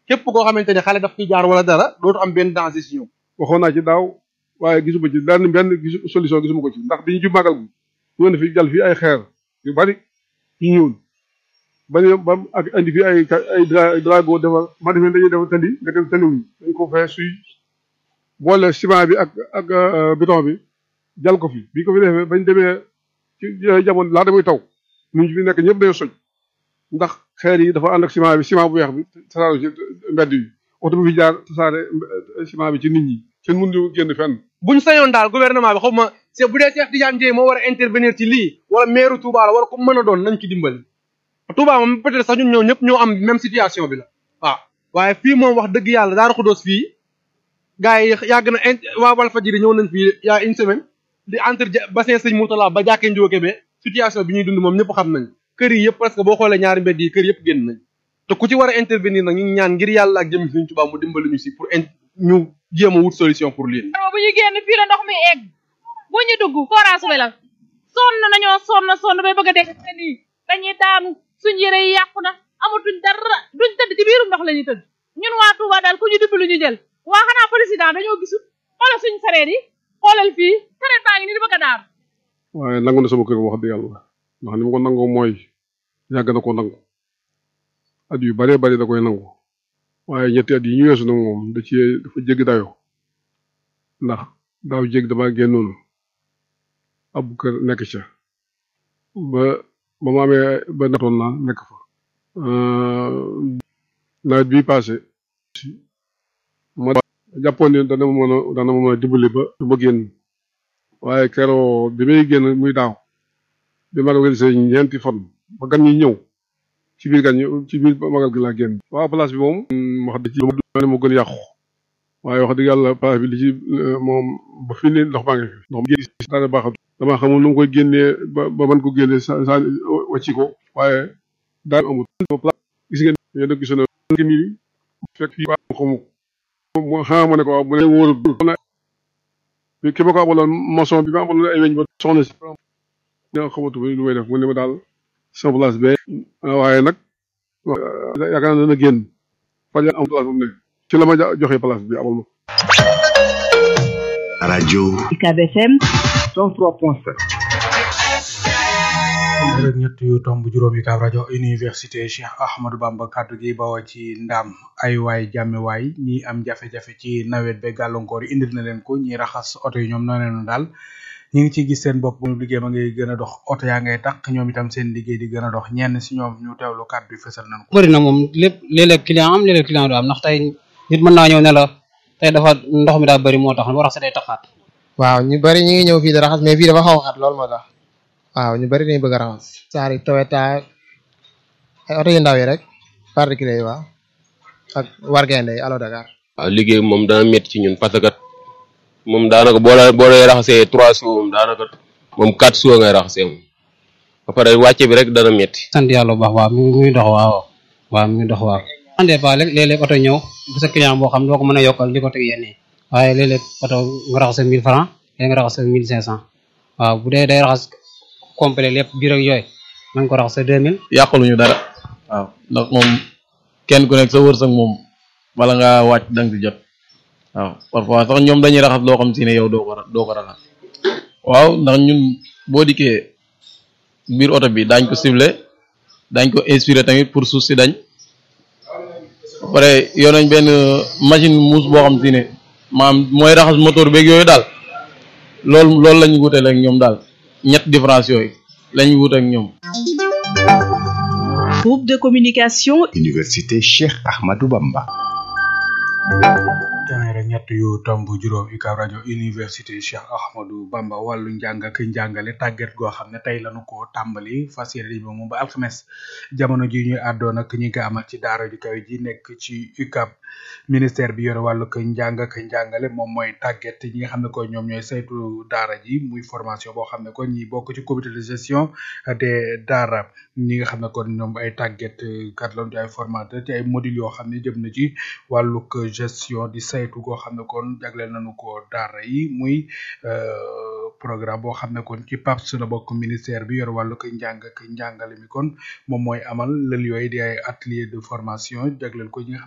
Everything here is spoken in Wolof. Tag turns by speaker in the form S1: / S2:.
S1: képp koo xamante ne xale daf fi jaar wala dara dootu am benn danger si ñoom
S2: waxoon naa ci daaw waaye gisuma ci benn benn gisu solution gisuma ko ci ndax bi ñu jub màggal gi ñu ne fi jàll fii ay xeer yu bari yu ñuul ba ne ba ak indi fi ay ay drago defar ma defee dañuy defar tali nga def tali wuñ dañ ko fee suy boole ciment bi ak ak béton bi jal ko fi bi ko fi defee bañ demee ci jamono laa damay taw ñu fi nekk ñëpp dañoo soj ndax xeer yi dafa ànd ak ciment bi ciment bu weex bi tasaare ci mbedd yi oto bi fi jaar tasaare ciment bi ci nit ñi kenn mënuñu génn fenn.
S1: buñ sañoon daal gouvernement bi xaw ma c'est bu dee Cheikh Tidiane Dièye moo war a intervenir ci lii wala maire Touba la wala ku mën a doon nañ ci dimbali. Touba moom peut-être sax ñun ñoo ñëpp ñoo am même situation bi la waaw waaye fii moom wax dëgg yàlla Darou Khoudoss fii gars yi yàgg na in waa Walfadjri ñëw nañ fii y a une semaine di entre bassin Sëñ Moutala ba jàkkee Njóoke be situation bi ñuy dund moom ñëpp xam nañ kër yi yëpp parce que boo xoolee ñaari mbedd yi kër yëpp génn nañ te ku ci war a intervenir nag ñu ngi ñaan ngir yàlla ak jëm Sëñ Touba mu dimbali ñu si pour ñu jéem a wut solution pour lii.
S3: bu ñu génn fii la ndox mi egg bu ñu dugg forage bi la sonn nañoo sonn sonn bay bëgg a dégg te nii dañuy daanu suñ yére yi yàqu na amatuñ dara duñ tëdd ci biirum ndox la ñuy tëdd ñun waa Touba daal ku ñu dimbali ñu jël waa xanaa président dañoo gisul xoolal suñ sareet yi xoolal fii sareet baa ngi ni di bëgg a daanu
S2: waaye nangu na sama kër wax dëgg yàlla ndax ni ma ko nangoo mooy yàgg na ko nangu at yu baree bari da koy nangu waaye ñetti at yi ñu weesu nag moom da ci dafa jéggi dayoo ndax daaw jégg dama génnoon ab kër nekk ca ba ba ma amee ba natoon naa nekk fa nawet bii passé ma jàppoon ne dana ma mën a dana ma mën a dimbali ba du ma génn waaye keroo bi may génn muy daaw bi magal gi see ñeenti fan ba gan ñi ñëw ci biir gan ñi ci biir magal gi laa génn waaw place bi moom wax dëgg ci ne moo gën yàqu waaye wax dëgg yàlla place bi li ci moom ba fii ne ndox maa ngi fi ndox mi dara baaxal dama xamul nu mu koy génnee ba ba mën ko génnee sa sa wàcci ko waaye daal amul gis ngeen yéen a gisoon na nii fekk fii xamu ko xanaa ma ne ko waaw bu ne wóorul bi ki ma ko amaloon maçon bi ma amaloon ay weñ ba soxna si ñoo xamatu lu may def mu ne ma daal sama place bee waaye nag yaakaar naa dana génn faj am place bu mu ne ci la ma joxe place bi amal ma
S4: rajo
S5: UCAB FM
S4: 103.7
S6: rek ñett yu tomb juróomi kaab rajo université Cheikh Ahmadou Bamba kaddu gi bawoo ci ndam ay waay jàmme waay ñi am jafe-jafe ci nawet be gàllankoor yi indil na leen ko ñi raxas oto yi ñoom noonu leen daal ñi ngi ci gis seen bopp bu liggéey ma ngay gën a dox oto yaa ngay tàq ñoom itam seen liggéey di gën a dox ñenn si ñoom ñu teewlu kaddu yi fësal nañ ko
S7: bëri na moom lépp léeg-léeg client am léeg-léeg client du am ndax tey nit mën naa ñëw ne la tey dafa ndox mi daa bëri moo tax boo raxasee day taxaat
S8: waaw ñu bari ñu ngi ñëw fii di raxas mais fii dafa xaw a xat loolu moo tax waaw ñu bari dañu bëgg a raxas saari Toyota ay oto yu ndaw yi rek particulier yi waaw ak wargende yi Allo Dakar
S9: waaw liggéey moom dana métti ci ñun parce que moom daanaka boo la boo lay raxasee trois jours moom daanaka moom quatre jours ngay raxasee moom ba pare wàcce bi rek dana métti.
S7: sant yàlla bu baax waaw mi ngi dox waaw waaw mi ngi dox waaw andee pas léeg léeg-léeg oto ñëw bu sa client boo xam doo ko mën a yokkal di ko teg yenn yi waaye léeg-léeg oto nga raxas mille francs léeg nga raxas mille cinq cent waaw bu dee day raxas complet lépp biir ak yooyu man ko raxas deux mille
S10: yàqaluñu dara waaw ndax moom kenn ku nekk sa wërsëg moom bala ngaa wàcc da nga ci jot waaw parfois sax ñoom dañuy raxas loo xam si ne yow doo ko doo ko raxas waaw ndax ñun boo dikkee biir oto bi daañ ko ciblé daañ ko inspiré tamit pour suuf si dañ ba pare yor nañ benn machine muus boo xam si ne maam mooy raxas moteur beeg yooyu daal loolu loolu lañu wuteel ak ñoom daal ñett différence yooyu lañu wut ak ñoom
S5: groupe de communication
S4: université Cheikh Ahmadou Bamba
S6: téeméer ak ñett yu tomb juróom UCAB rajo université Cheikh Ahmadou Bamba wàllu njàng ak njàngale tàggat goo xam ne tey lañu ko tàmbali fas yéene bi moom ba alxames jamono ji ñuy àddoon ak ñi nga amal ci daara ju kaw ji nekk ci UCAB ministère bi yore wàllu njàng ak njàngale moom mooy tàggat ñi nga xam ne ko ñoom ñooy saytu daara ji muy formation boo xam ne ko ñi bokk ci comité de gestion des daara ñi nga xam ne kon ñoom ay tàggat kat lañu ci ay formateur ci ay module yoo xam ne jëm na ci wàllug gestion di saytu goo xam ne kon jagleel nañu ko daara yi muy programme boo xam ne kon ci PAPS la bokk ministère bi yor wàllu ko njàng ak njàngale mi kon moom mooy amal lël yooyu di ay atelier de formation jagleel ko ñi nga xam